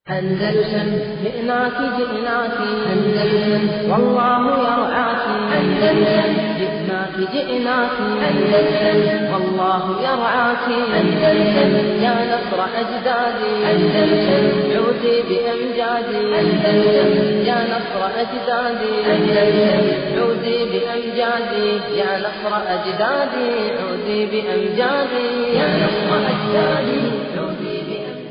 أندلسن جئناك جئناك أندلسن والله يرعاك أندلسن جئناك جئناك أندلسن والله يرعاك أندلسن يا نصر أجدادي أندلسن عودي بأمجادي أندلسن يا نصر أجدادي أندلسن عودي بأمجادي يا نصر أجدادي عودي بأمجادي يا نصر أجدادي عودي بأمجادي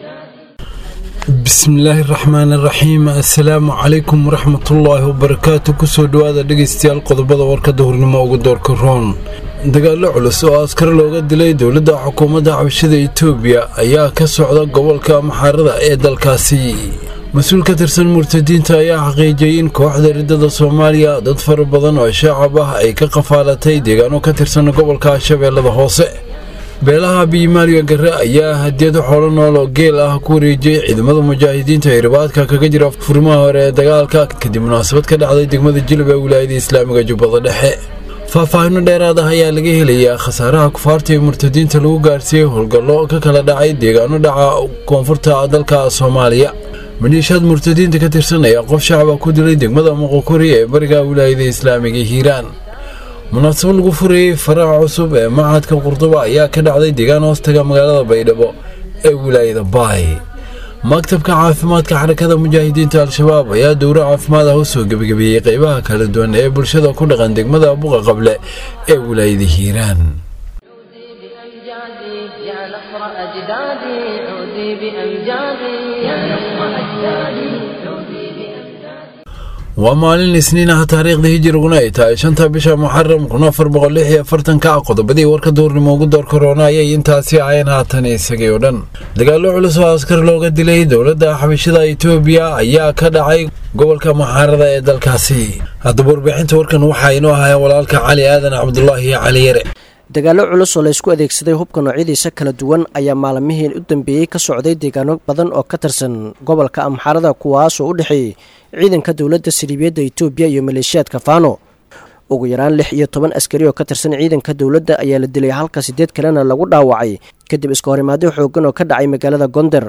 bismillaahi raxmaani raxiim assalaamu calaykum waraxmatullaahi wabarakaatu kusoo dhowaada dhegaystayaal qodobada warkada hurnimo ugu doorka roon dagaallo culus oo askar looga dilay dowladda xukuumadda xabashada etoobiya ayaa ka socda gobolka maxaarada ee dalkaasi mas-uul ka tirsan murtadiinta ayaa xaqiijiyey in kooxda riddada soomaaliya dad fara badan oo shaacab ah ay ka qafaalatay deegaano ka tirsan gobolka shabeellada hoose beelaha biyimaaliga gare ayaa hadiyado xoolo nool oo geel ah ku wareejiyey ciidamada mujaahidiinta ee ribaadka kaga jira furimaha hore ee dagaalka kadib munaasabad ka dhacday degmada jilib ee wilaayada islaamiga jubbada dhexe faahfaahino dheeraad ah ayaa laga helayaa khasaaraha kufaarta ee murtadiinta lagu gaarsiiyey howlgallo ka kala dhacay deegaano dhaca koonfurta dalka soomaaliya maliishaad murtadiinta ka tirsan ayaa qof shacaba ku dilay degmada moqokori ee bariga wilaayada islaamiga hiiraan munaasabad lagu furayey faraha cusub ee machadka qurduba ayaa ka dhacday deegaan hoostaga magaalada baydhabo ee wilaayada baay maktabka caafimaadka xarakada mujaahidiinta al-shabaab ayaa dowro caafimaad ah u soo gebagabeeyey qeybaha kala duwan ee bulshada ku dhaqan degmada buqa qable ee wilaayada hiiraan عودي بأمجادي يا نصر أجدادي عودي بأمجادي يا نصر أجدادي عودي بأمجادي waa maalin isniin ah taariikhda hijiriguna ay tahay shanta bisha muxaram kun afar boqol lix iyo afartanka qodobadii warka duurnimo ugu door korona ayay intaasi ahayn haatan isagay oo dhan dagaallo culus oo askar looga dilay dowladda xabashada etoobiya ayaa ka dhacay gobolka maxaarada ee dalkaasi haddaba warbixinta warkan waxaa inoo ahaya walaalka cali aadan cabdulaahi cali yare dagaallo culus oo laysku adeegsaday hubka noocyadiisa kala duwan ayaa maalmihii u dambeeyey ka socday deegaano badan oo ka tirsan gobolka amxaarada kuwaas oo u dhexeeyey ciidanka dowladda saliibiyadda etoobiya iyo maleeshiyaadka faano ugu yaraan lix iyo toban askari oo ka tirsan ciidanka dowladda ayaa la dilay halka siddeed kalena lagu dhaawacay kadib iska horimaadyo xooggan oo ka dhacay magaalada gonder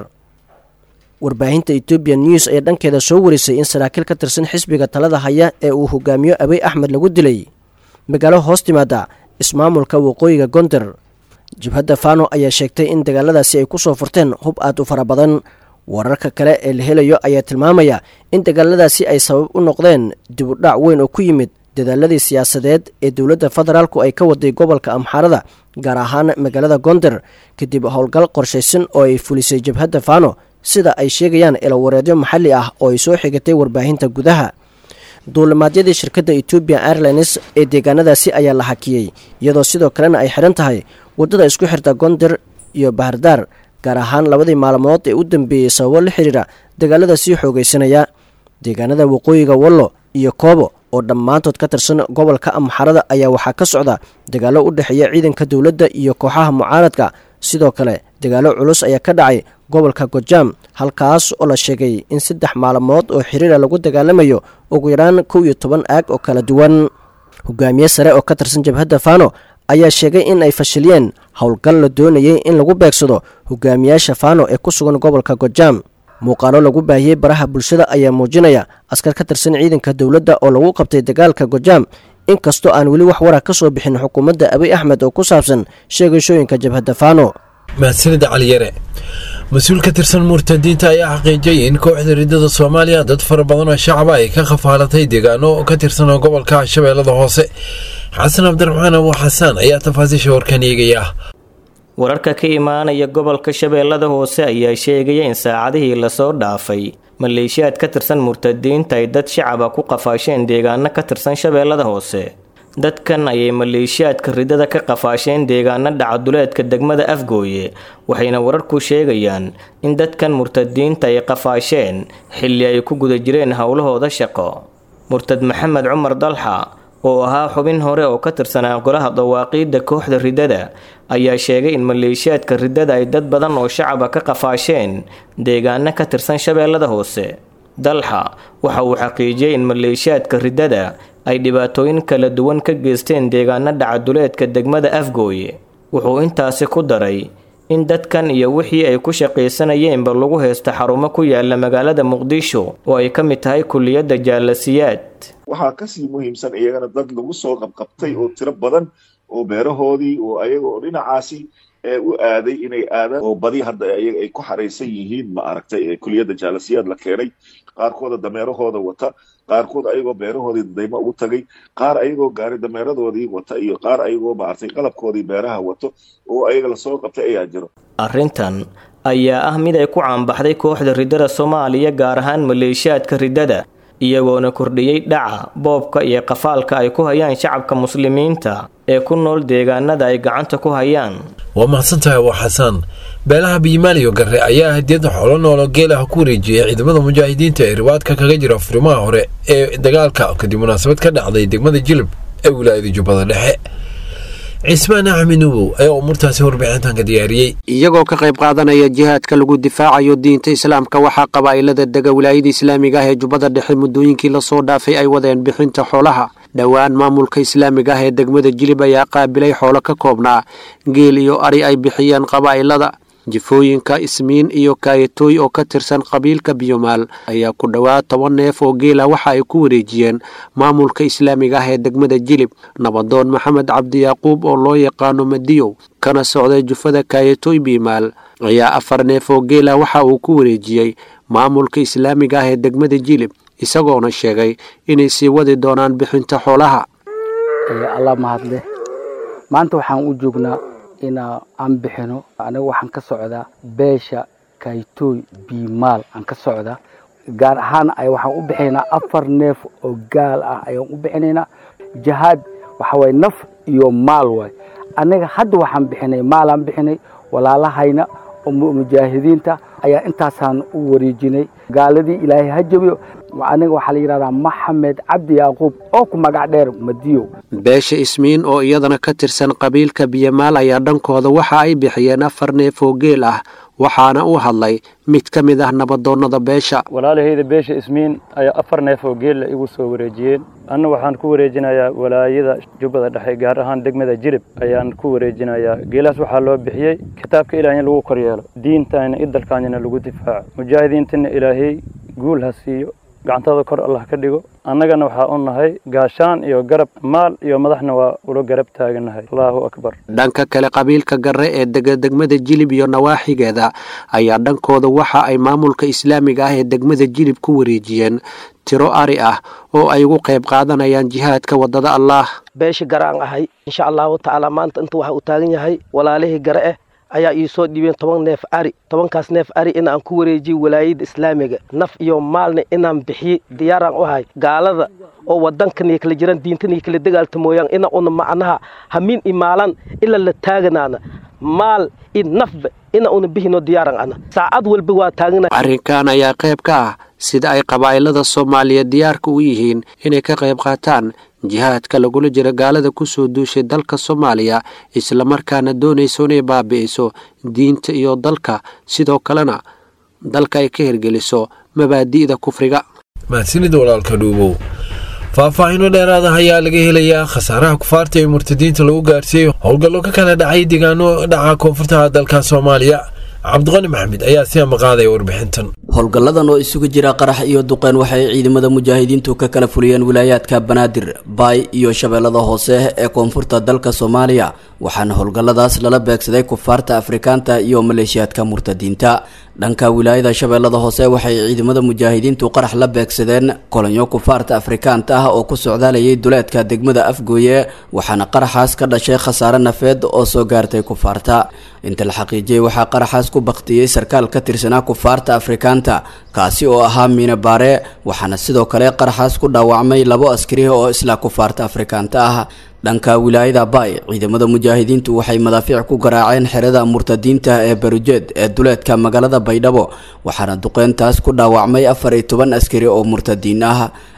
warbaahinta etoobiya news ayaa dhankeeda soo warisay in saraakiil ka tirsan xisbiga talada haya ee uu hogaamiyo abey axmed lagu dilay magaalo hoos timaada ismaamulka waqooyiga gonder jabhadda fano ayaa sheegtay in dagaaladaasi ay ku soo furteen hub aad u fara badan wararka kale ee la helayo ayaa tilmaamaya in dagaaladaasi ay sabab u noqdeen dib u dhac weyn oo ku yimid dadaaladii siyaasadeed ee dowladda federaalku ay ka waday gobolka amxaarada gaar ahaan magaalada gonder kadib howlgal qorshaysan oo ay fulisay jabhadda fano sida ay sheegayaan elowareedyo maxalli ah oo ay soo xigatay warbaahinta gudaha duulimaadyadii shirkadda ethoobian airlines ee deegaanadaasi ayaa la hakiyey iyadoo sidoo kalena ay xidhan tahay waddada isku xirta gonder iyo bahardaar gaar ahaan labadii maalmood ee u dambeeyey sababo la xidhiira dagaalada sii xoogaysanaya deegaanada waqooyiga wallo iyo koobo oo dhammaantood ka tirsan gobolka amxarada ayaa waxaa ka socda dagaallo u dhexeeya ciidanka dowladda iyo kooxaha mucaaradka sidoo kale dagaallo culus ayaa ka dhacay gobolka gojaam halkaas oo la sheegay in saddex maalmood oo xiriira lagu dagaalamayo ugu yaraan kow iyo toban aag oo kala duwan hogaamiye sare oo ka tirsan jabhadda fano ayaa sheegay in ay fashiliyeen howlgal la doonayay in lagu beegsado hogaamiyaasha fano ee ku sugan gobolka gojaam muuqaalo lagu baahiyey baraha bulshada ayaa muujinaya askar ka tirsan ciidanka dowladda oo lagu qabtay dagaalka gojaam inkastoo aan weli wax wara ka soo bixin xukuumadda abiy axmed oo ku saabsan sheegashooyinka jabhadda fano mahadsanida cali yare mas-uul ka tirsan murtadiinta ayaa xaqiijiyey in kooxda riddada soomaaliya dad fara badan oo shacaba ay ka khafaalatay deegaano ka tirsan gobolka shabeellada hoose xasan cabdiraxmaan abu xasaan ayaa tafaasiisha warkan eegaya wararka ka imaanaya gobolka shabeellada hoose ayaa sheegaya in saacadihii lasoo dhaafay maleeshiyaad ka tirsan murtadiinta ay dad shacaba ku qafaasheen deegaano ka tirsan shabeellada hoose dadkan ayay maleeshiyaadka riddada ka qafaasheen deegaano dhacaduleedka degmada afgooye waxayna wararku sheegayaan in dadkan murtadiinta ay qafaasheen xilli ay ku guda jireen howlahooda shaqo murtad maxamed cumar dalxa oo ahaa xubin hore oo ka tirsanaa golaha dawaaqiidda kooxda riddada ayaa sheegay in maleeshiyaadka riddada ay dad badan oo shacaba ka qafaasheen deegaano ka tirsan shabeellada hoose dalxa waxa uu xaqiijiyey in maleeshiyaadka riddada ay dhibaatooyin kala duwan ka geysteen deegaano dhacaduleedka degmada afgooye wuxuu intaasi ku daray in dadkan iyo wixii ay ku shaqaysanayeenba lagu haysto xarumo ku yaala magaalada muqdisho oo ay ka mid tahay kuliyadda jaalasiyaad waxaa kasii muhiimsan iyagana dad lagu soo qabqabtay oo tiro badan oo beerahoodii oo ayaga oo dhinacaasi u aaday inay aadaan oo badi hadda ayaga ay ku xaraysan yihiin ma aragtay kuliyadda jaalasiyaad la keenay qaarkooda dameerahooda wata qaarkood ayagoo beerahoodii daymo ugu tagay qaar ayagoo gaari dameeradoodii wata iyo qaar ayagoo maaragtay qalabkoodii beeraha wato oo ayaga lasoo qabtay ayaa jiro arrintan ayaa ah mid ay ku caanbaxday kooxda riddada soomaaliya gaar ahaan maleeshiyaadka riddada iyagoona kordhiyey dhaca boobka iyo qafaalka ay ku hayaan shacabka muslimiinta ee ku nool deegaanada ay gacanta ku hayaan waa mahadsantahay waa xasaan beelaha biyimaaliyo garre ayaa hadiyadda xoolo noolo geelaha ku wareejiyey ciidamada mujaahidiinta ee riwaadka kaga jira furimaha hore ee dagaalka kadib munaasabad ka dhacday degmada jilib ee wilaayada jubbada dhexe cismaan axmed nubow ayaa umuurtaasi warbixintan ka diyaariyey iyagoo ka qayb qaadanaya jihaadka lagu difaacayo diinta islaamka waxaa qabaa'ilada dega wilaayada islaamiga ah ee jubbada dhexe muddooyinkii lasoo dhaafay ay wadeen bixinta xoolaha dhowaan maamulka islaamiga ah ee degmada jilib ayaa qaabilay xoolo ka koobnaa geel iyo ari ay bixiyeen qabaa'ilada jifooyinka ismiin iyo kaayatooy oo ka tirsan qabiilka biyomaal ayaa ku dhowaad toban neef oo geela waxa ay ku wareejiyeen maamulka islaamiga ah ee degmada jilib nabadoon maxamed cabdi yaaquub oo loo yaqaano madiyow kana socday jufada kaayatooy biyomaal ayaa afar neef oo geela waxa uu ku wareejiyey maamulka islaamiga ah ee degmada jilib isagoona sheegay inay sii wadi doonaan bixinta xoolaha alla mahadle maanta waxaan u joognaa ina aan bixino anaga waxaan ka socdaa beesha kaytooy biimaal aan ka socdaa gaar ahaan ay waxaan u bixinaynaa afar neef oo gaal ah ayaan u bixinaynaa jihaad waxa waye naf iyo maal waay anaga hadda waxaan bixinay maalaan bixinay walaalahayna oo mujaahidiinta ayaa intaasaan u wareejinay gaaladii ilaahay ha jabiyo aniga waxaa la yidhahdaa maxamed cabdi yaaquub oo ku magac dheer madiyow beesha ismiin oo iyadana ka tirsan qabiilka biyamaal ayaa dhankooda waxa ay bixiyeen afar neef oo geel ah waxaana u hadlay mid ka mid ah nabadoonnada beesha walaalahayda beesha ismiin ayaa afar neef oo geella igu soo wareejiyeen anna waxaan ku wareejinayaa walaayada jubbada dhexe gaar ahaan degmada jilib ayaan ku wareejinayaa geelahaas waxaa loo bixiyey kitaabka ilaah in lagu koryeelo diintaana idalkaanyana lagu difaaco mujaahidiintana ilaahay guul ha siiyo gacantooda kor allah ka dhigo annagana waxaa u nahay gaashaan iyo garab maal iyo madaxna waa ula garab taaganahay allaahu akbar dhanka kale qabiilka garre ee dega degmada jilib iyo nawaaxigeeda ayaa dhankooda waxa ay maamulka islaamiga ah ee degmada jilib ku wareejiyeen tiro ari ah oo ay ugu qayb qaadanayaan jihaadka waddada allaah beesha gare aan ahay insha allahu tacaala maanta inta waxa uu taagan yahay walaalihii gare eh ayaa ii soo dhiibeen toban neef ari tobankaas neef ari inaan ku wareejiyey walaayadda islaamiga naf iyo maalna inaan bixiyey diyaaraan u ahay gaalada oo wadankan iyo kala jiraan diintan iyo kala dagaalta mooyaan ina una macnaha hamiin i maalan ila la taaganaana maal i nafba ina una bihino diyaaran ana saacad walba waa taagana arrinkan ayaa qayb ka ah sida ay qabaa'ilada soomaaliyeed diyaarka u yihiin inay ka qayb qaataan jihaadka lagula jira gaalada ku soo duushay dalka soomaaliya islamarkaana doonayso inay baabi'iso diinta iyo dalka sidoo kalena dalka ay ka hirgeliso mabaadi'da kufriga mahadsanida walaalka dhuubow faahfaahiino dheeraada ayaa laga helayaa khasaaraha kufaarta ee murtadiinta lagu gaarsiiyey howlgallo ka kala dhacay deegaano dhaca koonfurta dalka soomaaliya cabdiqani maxamed ayaa si amaqaadaya warbixintan howlgalladan oo isugu jira qarax iyo duqeen waxay ciidamada mujaahidiintu ka kala fuliyeen wilaayaadka banaadir baay iyo shabeellada hoose ee koonfurta dalka soomaaliya waxaana howlgalladaas lala beegsaday kufaarta afrikaanta iyo maleeshiyaadka murtadiinta dhanka wilaayada shabeellada hoose waxay ciidamada mujaahidiintu qarax la beegsadeen kolonyo kufaarta afrikaanta ah oo ku socdaalayay duleedka degmada afgooye waxaana qaraxaas ka dhashay khasaare nafeed oo soo gaartay kufaarta inta la xaqiijiyey waxaa qaraxaas ku baktiyey sarkaal ka tirsanaa kufaarta afrikaanta kaasi oo ahaa miine baare waxaana sidoo kale qaraxaas ku dhaawacmay labo askari oo isla kufaarta afrikaanta ah dhanka wilaayada baay ciidamada mujaahidiintu waxay madaafiic ku garaaceen xerada murtadiinta ee barujeed ee duleedka magaalada baydhabo waxaana duqeyntaas ku dhaawacmay afar iyo toban askari oo murtadiin ah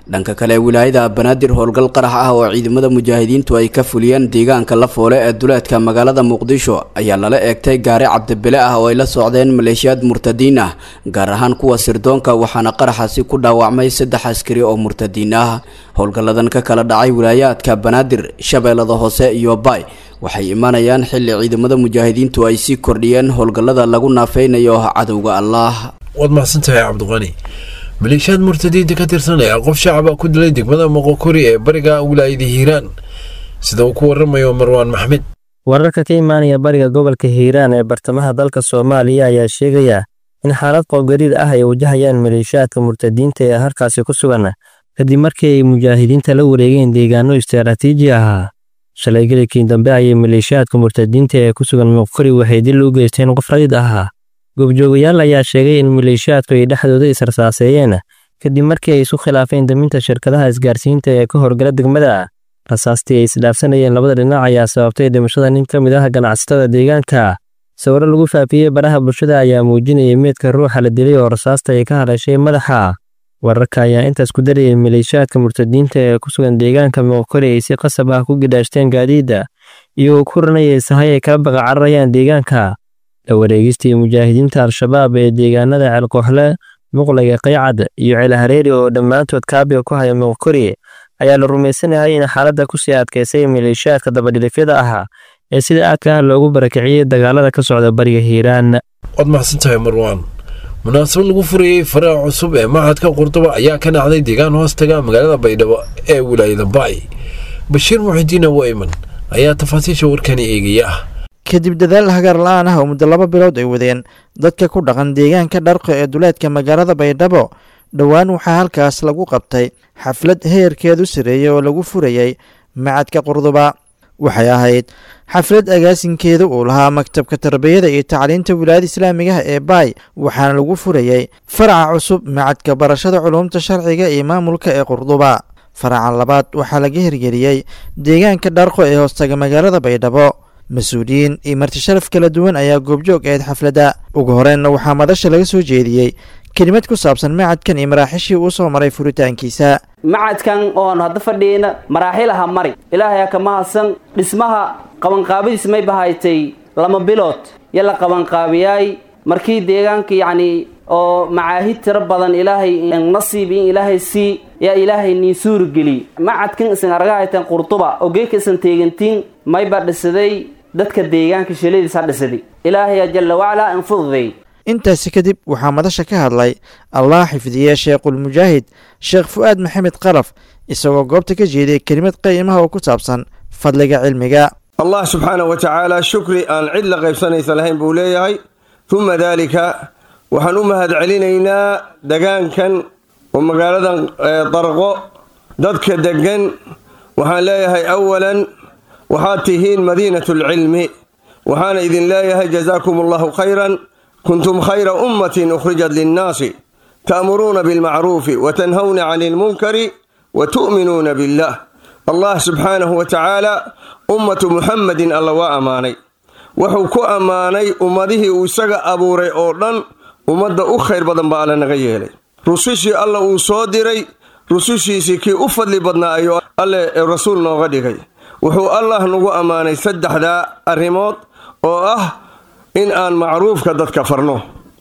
dhanka kale wilaayada banaadir howlgal qarax ah oo ciidamada mujaahidiintu ay ka fuliyeen deegaanka lafoole ee duleedka magaalada muqdisho ayaa lala eegtay gaari cabdibile ah oo ay la socdeen maleeshiyaad murtadiin ah gaar ahaan kuwa sirdoonka waxaana qaraxaasi ku dhaawacmay saddex askari oo murtadiin ah howlgalladan ka kala dhacay wilaayaadka banaadir shabeellada hoose iyo baay waxay imaanayaan xilli ciidamada mujaahidiintu ay sii kordhiyeen howlgallada lagu naafeynayo cadowga allah waad mahadsantahay cabdiqani maleeshiyaad murtadiinta ka tirsan ayaa qof shacaba ku dilay degmada moqokori ee bariga wilaayada hiiraan sida uu ku waramayo marwaan maxmed wararka ka imaanaya bariga gobolka hiiraan ee bartamaha dalka soomaaliya ayaa sheegaya in xaalad qoobgariir ah ay wajahayaan maleeshiyaadka murtadiinta ee halkaasi ku sugan kadib markii ay mujaahidiinta la wareegeen deegaano istaraatiiji ahaa shalay gelikii dambe ayay maleeshiyaadka murtadiinta ee ku sugan moqokori waxay dil u geysteen qof rayid ahaa goobjoogayaal ayaa sheegay in maleeshiyaadku ay dhexdooda israsaaseeyeen kadib markii ay isu khilaafeen daminta shirkadaha isgaarsiinta ee ka horgala degmada rasaastii ay isdhaafsanayeen labada dhinac ayaa sababtay dhimashada nin ka mid ah ganacsatada deegaanka sawiro lagu faafiyey baraha bulshada ayaa muujinayay meedka ruuxa la dilay oo rasaasta ay ka hadhashay madaxa wararka ayaa intaas ku darayay maleeshiyaadka murtadiinta ee ku sugan deegaanka moqokori ay si qasab ah ku gidhaashteen gaadiidda iyagoo ku ranayay sahay ay kala baqa cararayaan deegaanka la wareegistii mujaahidiinta al-shabaab ee deegaanada ceelkooxle muqlaga qaycad iyo ceelhareeri oo dhammaantood kaabiga ku haya moqokori ayaa la rumaysanahay in xaaladda kusii adkaysay maleeshiyaadka dabadhilifyada ahaa ee sida aadka ah loogu barakiciyey dagaalada ka socda bariga hiiraan waad mahadsantahay marwaan munaasabad lagu furayey faraha cusub ee machadka qurduba ayaa ka dhacday deegaan hoostaga magaalada baydhabo ee wilaayada baay bashiir muxidiin wayman ayaa tafaasiisha warkani eegaya kadib dadaal hagaar la-aan ah oo muddo laba bilood ay wadeen dadka ku dhaqan deegaanka dharqo ee duleedka magaalada baydhabo dhowaan waxaa halkaas lagu qabtay xaflad heerkeedu sareeyey oo lagu furayey macadka qurduba waxay ahayd xaflad agaasinkeeda uu lahaa maktabka tarbiyada iyo tacliinta wilaayada islaamigaha ee baay waxaana lagu furayey faraca cusub macadka barashada culuumta sharciga iyo maamulka ee qurduba faraca labaad waxaa laga hirgeliyey deegaanka dharqo ee hoostaga magaalada baydhabo mas-uuliyiin iyo marti sharaf kala duwan ayaa goobjoog ahayd xafladda ugu horeenna waxaa madasha laga soo jeediyey kelimad ku saabsan macadkan iyo maraaxishii uu soo maray furitaankiisa macadkan oon hadda fadhiyeyna maraaxilaha mari ilaahay ka mahadsan dhismaha qabanqaabadiis may bahaytay lama bilood yo la qabanqaabiyaay markii deegaanka yacni oo macaahid tiro badan ilaahay nasiib in ilaahay sii yaa ilaahay niin suurageliy macadkan isan argahaytan qurtuba ogeeka isan teegantiin mayba dhisaday dadka deegaanka shiladiisa dhisaday ilaahaya jalla wacalaa infududay intaasi kadib waxaa madasha ka hadlay allah xifdiye sheekhulmujaahid sheekh fu'aad maxamed qalaf isagoo goobta ka jeediyay kelimad qiimaha oo ku saabsan fadliga cilmiga allah subxaana wa tacaala shukri aan cid la qaybsanaysa lahayn buu leeyahay uma daalika waxaan u mahad celinaynaa degaankan oo magaaladan darqo dadka deggan waxaan leeyahay awalan waxaad tihiin madiinatu alcilmi waxaana idin leeyahay jazaakum allahu khayran kuntum khayra ummatin ukhrijat linnaasi ta'muruuna bilmacruufi watanhawna cani ilmunkari wa tu'minuuna billah allah subxaanahu wa tacaala ummatu muxammadin alla waa ammaanay wuxuu ku ammaanay ummadihii uu isaga abuuray oo dhan ummadda u khayr badan baa alla naga yeelay rusushii alla uu soo diray rusushiisii kii u fadli badnaa ayuu alle rasuul nooga dhigay wuxuu allah nagu ammaanay saddexdaa arrimood oo ah in aan macruufka dadka farno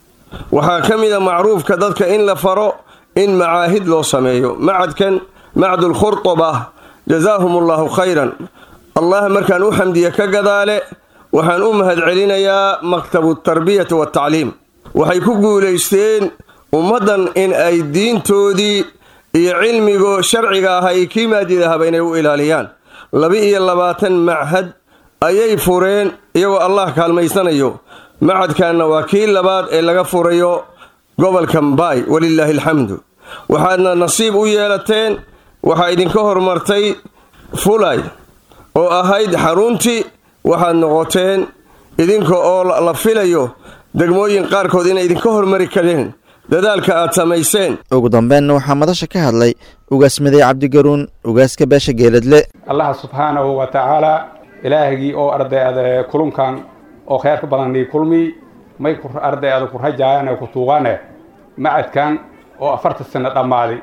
waxaa ka mid a macruufka dadka in la faro in macaahid loo sameeyo macadkan macdul khurtuba jazaahum allahu khayran allah markaan u xamdiye ka gadaale waxaan u mahad celinayaa maktabu tarbiyati watacliim waxay ku guulaysteen ummaddan in ay diintoodii iyo cilmigo sharciga ah ay kii maadidahaba inay u ilaaliyaan laba-iyo labaatan machad ayay fureen iyagoo allah kaalmaysanayo macadkanna waa kii labaad ee laga furayo gobolka mbaay walilaahi alxamdu waxaadna nasiib u yeelateen waxaa idinka hormartay fulay oo ahayd xaruntii waxaad noqoteen idinka oo la filayo degmooyin qaarkood inay idinka hormari kareen dadaalka aad samayseen ugu dambeenna waxaa madasha ka hadlay ugaasmaday cabdigaruun ugaaska beesha geeladle allah subxaanahu wa tacaala ilaahgii oo ardayada kulunkan oo kheerka badanii kulmi may ardayada ku rajaayane ku tuugane macadkan oo afarta sano dhammaaday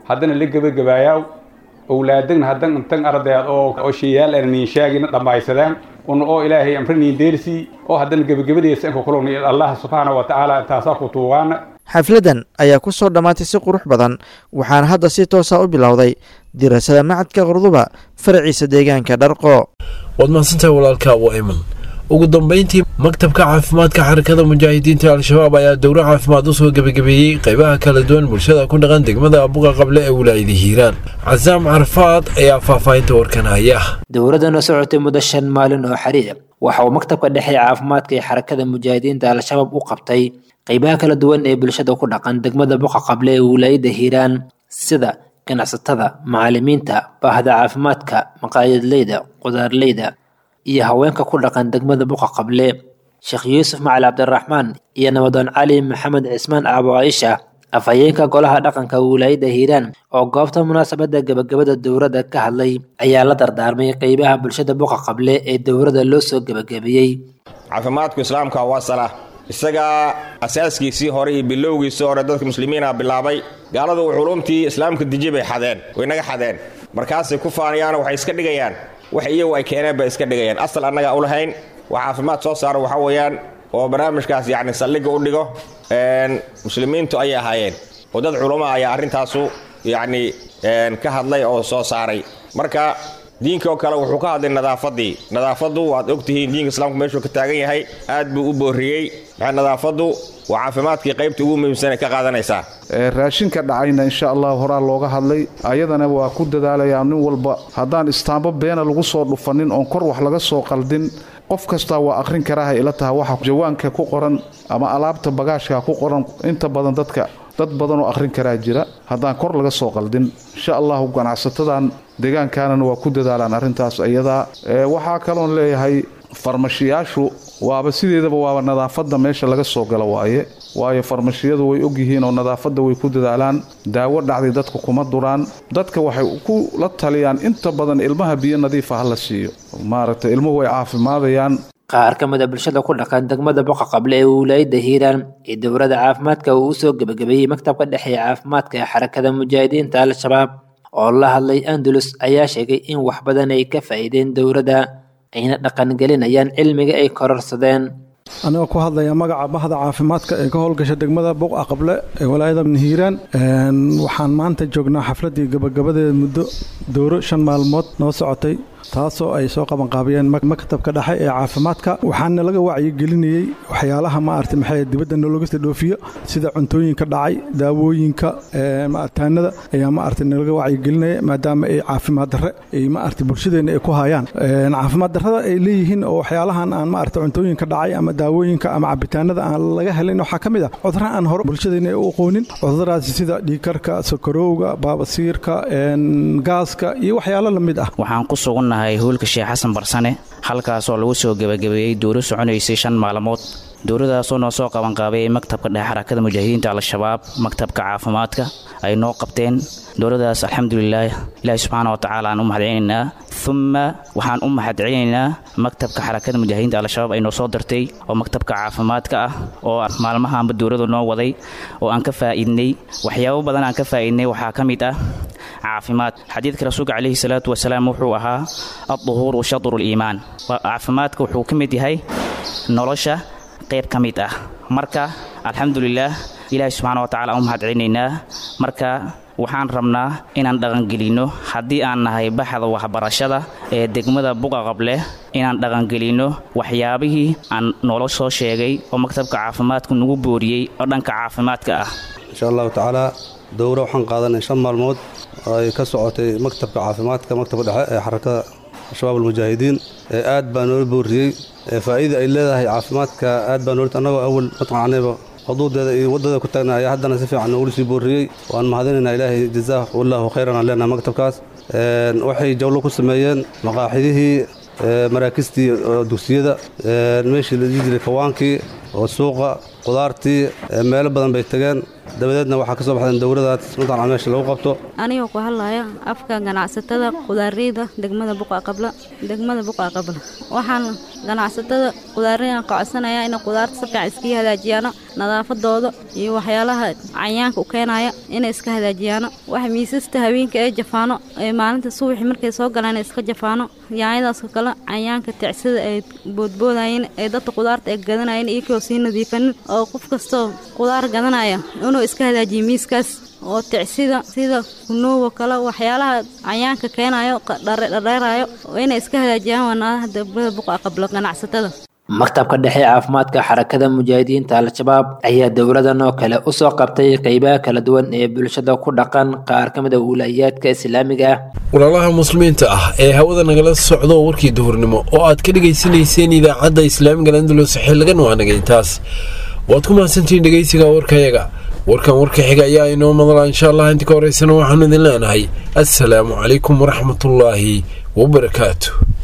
haddana la gebagabaayaa owlaadagna haddan intan ardayaad oo oo sheeyaal aan niin sheegina dhammaysadaan un oo ilaahay amre niin deersii oo haddana gebagabadeesa inka kulugna allah subxaana wa tacaala intaasaa ku tuugaana xafladan ayaa ku soo dhammaatay si qurux badan waxaana hadda si toosa u bilowday dirasada macadka qurduba faraciisa deegaanka dharqo waad mahadsantahay walaalka abu ayman ugu dambeyntii maktabka caafimaadka xarakada mujaahidiinta al-shabaab ayaa dowro caafimaad usoo gebagabeeyey qaybaha kala duwan bulshada ku dhaqan degmada abuqa qable ee wilaayada hiiraan casaam carafaad ayaa faahfaahinta warkan haya dowladana socotay muddo shan maalin oo xiriir waxa uu maktabka dhexe ee caafimaadka ee xarakada mujaahidiinta al-shabaab u qabtay qaybaha kala duwan ee bulshada ku dhaqan degmada buqa qable ee wilaayada hiiraan sida ganacsatada macallimiinta baahda caafimaadka maqaayadleyda qudaarleyda iyo haweenka ku dhaqan degmada buqa qable sheekh yuusuf macali cabdiraxmaan iyo nabadoon cali maxamed cismaan aabo caaisha afhayeenka golaha dhaqanka wilaayada hiiraan oo goobta munaasabada gebagabada dowladda ka hadlay ayaa la dardaarmay qeybaha bulshada buqa qable ee dowladda loo soo gebagabeeyey caafimaadku islaamka waa sala isagaa asaaskiisii hore iyo bilowgiisii hore dadka muslimiina bilaabay gaaladu culumtii islaamka deji bay xadeen way naga xadeen markaasay ku faanayaano waxay iska dhigayaan wax iyagu ay keeneen bay iska dhigayaan asal annaga u lahayn wax caafimaad soo saara waxa weeyaan oo barnaamijkaas yacni saldhigga u dhigo muslimiintu ayay ahaayeen oo dad culummo ayaa arrintaasu yacni ka hadlay oo soo saaray marka diinka oo kale wuxuu ka hadlay nadaafaddii nadaafaddu waad ogtihiin diinka islaamku meeshuu ka taagan yahay aad buu u boorriyey maxay nadaafaddu waa caafimaadkii qaybta ugu muhiimsanay ka qaadanaysaa raashinka dhacayna insha allah horaa looga hadlay ayadana waa ku dadaalayaa nin walba haddaan istaambo beena lagu soo dhufanin oon kor wax laga soo qaldin qof kastaa waa akhrin karaaha ila taha waxa jawaanka ku qoran ama alaabta bagaashka ku qoran inta badan dadka dad badan oo akhrin karaa jira haddaan kor laga soo qaldin insha allahu ganacsatadan deegaankaanana waa ku dadaalaan arrintaas iyadaa waxaa kaloon leeyahay farmashiyaashu waaba sideedaba waaba nadaafadda meesha laga soo galo waaye waayo farmashiyadu way ogyihiin oo nadaafadda way ku dadaalaan daawo dhacday dadka kuma duraan dadka waxay ku la taliyaan inta badan ilmaha biyo nadiifa ha la siiyo maaragtay ilmuhu way caafimaadayaan qaar ka mid a bulshada ku dhaqan degmada boqa qable ee wilaayada hiiraan ee dowladda caafimaadka uu usoo gebagabeeyey maktabka dhexe ee caafimaadka ee xarakada mujaahidiinta al-shabaab oo la hadlay andalus ayaa sheegay in wax badan ay ka faa'iideen dowladda ayna dhaqangelinayaan cilmiga ay kororsadeen anigoo ku hadlaya magaca bahda caafimaadka ee ka howlgasha degmada buqa qable ee walaayada hiiraan waxaan maanta joognaa xafladii gabagabadeeda muddo dowro shan maalmood noo socotay taasoo ay soo qabanqaabiyeen maktabka dhexe ee caafimaadka waxaana laga wacyigelinayey waxyaalaha maarata maxay dibadda nologasta dhoofiyo sida cuntooyinka dhacay daawooyinka taanada ayaa maarata nalaga wacyigelinaya maadaama ay caafimaad darre ay maarata bulshadeena ay ku hayaan caafimaad darrada ay leeyihiin oo waxyaalahan aan maarata cuntooyinka dhacay ama daawooyinka ama cabitaanada aan laga helin waxaa ka mid ah cudurra aan hore bulshadeena ay u aqoonin cuduradaasi sida dhiigkarka sokorowga baabasiirka gaaska iyo waxyaalo la mid ah waxaan ku sugannahay hoolka sheekh xasan barsane halkaasoo lagu soo gebagabeeyey dowro soconaysay shan maalmood dowladaasoo noo soo qabanqaabayay maktabka dhexe xarakada mujaahidiinta al-shabaab maktabka caafimaadka ay noo qabteen dowladaas alxamdulilaah ilaahi subxaana wa tacaala aan u mahadcelinaynaa uma waxaan u mahadcelinaynaa maktabka xarakada mujaahidiinta al-shabaab ay noo soo dirtay oo maktabka caafimaadka ah oo maalmahaanba dowladu noo waday oo aan ka faa'iidnay waxyaabo badan aan ka faa'iidnay waxaa ka mid ah caafimaad xadiidka rasuulka calayhi salaatu wasalaam wuxuu ahaa adduhuuru shadru liimaan caafimaadka wuxuu ka mid yahay nolosha qayb ka mid ah marka alxamdulilaah ilaahi subxaana wa tacala aan u mahadcelinaynaa marka waxaan rabnaa inaan dhaqangelinno haddii aan nahay baxda waxbarashada ee degmada buqa qable inaan dhaqangelinno waxyaabihii aan noola soo sheegay oo maktabka caafimaadku nagu booriyey oo dhanka caafimaadka ah insha allahu tacaala dowro waxaan qaadanay shan maalmood oo ay ka socotay maktabka caafimaadka maktabka dhexe ee xarakada shabaab almujaahidiin ee aad baa noola booriyey faa'iida ay leedahay caafimaadka aad baa noola annagoo awal matqacanayba xuduudeeda iyo waddada ku taagna ayaa haddana si fiican noogula sii booriyey waan mahadinaynaa ilaahay jazaah wallaahu khayran aan leenahay maktabkaas waxay jawlo ku sameeyeen maqaaxidihii maraakistii dugsiyada meeshii la dhihi jiray kawaankii oo suuqa qudaartii meelo badan bay tageen dabadeedna waxaa ka soo baxdeen dowladaas mataqan meesha lagu qabto anigoo ku hadlaya afka ganacsatada qudaareyda degmada buqa qabla degmada buqa qabla waxaan ganacsatada qudaareyda ka codsanayaa inay qudaarta si fiican iskaga hagaajiyaano nadaafadooda iyo waxyaalaha cayaanka u keenaya inay iska hagaajiyaano waxa miisasta haweenka ee jafaano ee maalinta subaxi markay soo galaan iska jafaano yaanyadaasoo kale cayaanka ticsida ay boodboodayeen ee dadka qudaarta ay gadanayeen iyagoo sii nadiifanin oo qof kastoo qudaar gadanaya inuu iska hagaajiyo miiskaas oo ticsida sida kunuuga kale waxyaalaha cayaanka keenayo dhardheerayo inay iska hagaajiyaan wanaadaha degmada buqa qabla ganacsatada maktabka dhexe caafimaadka xarakada mujaahidiinta al-shabaab ayaa dowladan oo kale usoo qabtay qeybaha kala duwan ee bulshada ku dhaqan qaar ka mid a wilayaadka islaamiga ah walaalaha muslimiinta ah ee hawada nagala socdo warkii duhurnimo oo aad ka dhegaysanayseen idaacadda islaamiga landalus xilligan waa nagaytaas waad ku mahadsantihiin dhegaysiga warkayaga warkan warka xiga ayaa inoo madala insha allah inta ka horeysana waxaanu idin leenahay assalaamu calaykum waraxmatullaahi wabarakaatu